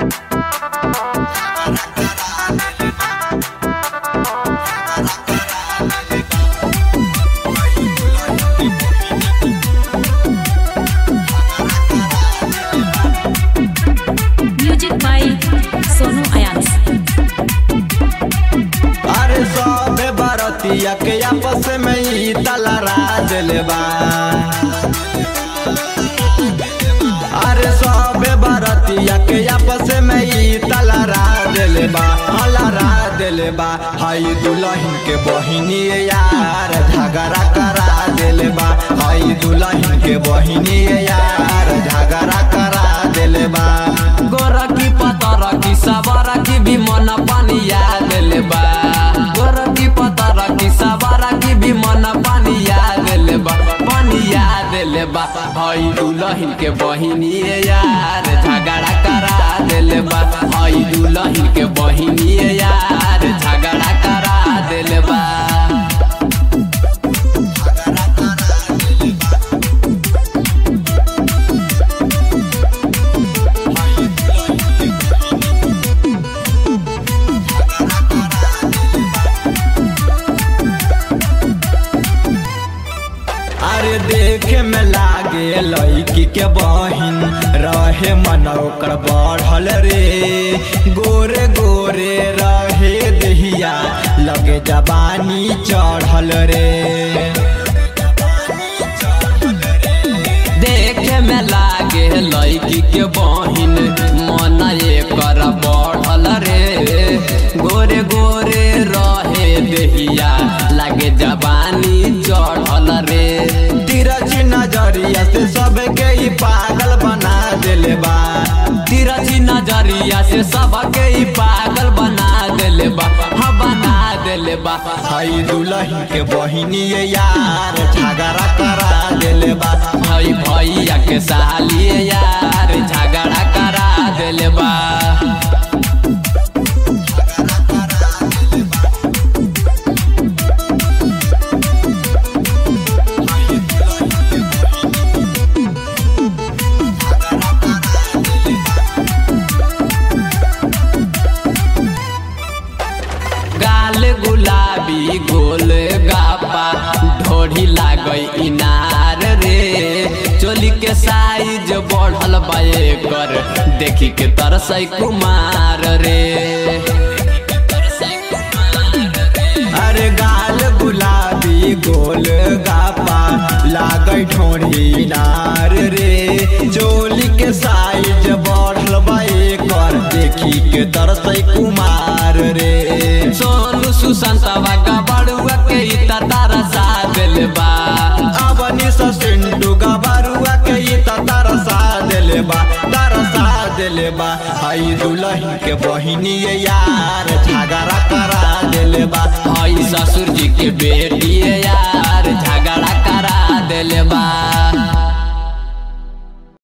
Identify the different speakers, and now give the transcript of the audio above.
Speaker 1: music by Sonu अयान्स
Speaker 2: अरे सबे बरतिया के आपस में ही तलरा दिले बा अरे सबे बरतिया के आपस में ही तलरा दिले बा हलरा दिले बा हई दुल्हन के बहिनी यार झगड़ा करा दिले बा हई दुल्हन के बहिनी यार झगड़ा करा दिले बा
Speaker 3: गोरकी पतरकी सबरकी भी मन पानिया देले बा गोरकी पतरकी सबरकी भी मन पानिया देले बा पानिया देले बा हई दुल्हन के बहिनी यार झगड़ा करा देले बा हई दुल्हन के बहिनी यार झगड़ा करा देले बा
Speaker 2: अरे देखे में लागे लड़की के बहिन रहे मन ओकर बढ़ल रे गोरे गोरे रहे दहिया लगे जबानी चढ़ल रे
Speaker 3: देखे में लागे लड़की के बहिन मन एकर बढ़ल रे गोरे गोरे रहे देहिया लागे जवानी चढ़ल रे
Speaker 2: तिरछी नजरिया से सबके ही पागल बना दिले बा
Speaker 3: तिरछी नजरिया से सबके ही पागल बना देले बा हाँ बना देले बा
Speaker 2: हई दुल्हन के बहिनी यार झगड़ा करा दिले बा
Speaker 3: भाई भैया के साली यार झगड़ा करा देले बा गाल गुलाबी गोल गापा ढोढ़ी लागई इनार रे चोली के साइज बढ़ल बा एकर देखी के तरसई कुमार रे
Speaker 2: अरे गाल गुलाबी गोल गापा लागै ठोड़ी नार रे चोली के साइज बढ़ल बा एकर देखी के तरसै कुमार रे
Speaker 3: सोनू सुशांतवा का बड़ुआ के ई तरसा दिल बा
Speaker 2: अबनी सिंधु गबरुआ के ई त तरसा देले बा तरसा देले बा हई दुल्हन के बहिनी यार झगड़ा करा देले बा
Speaker 3: हई ससुर जी के बेटी यार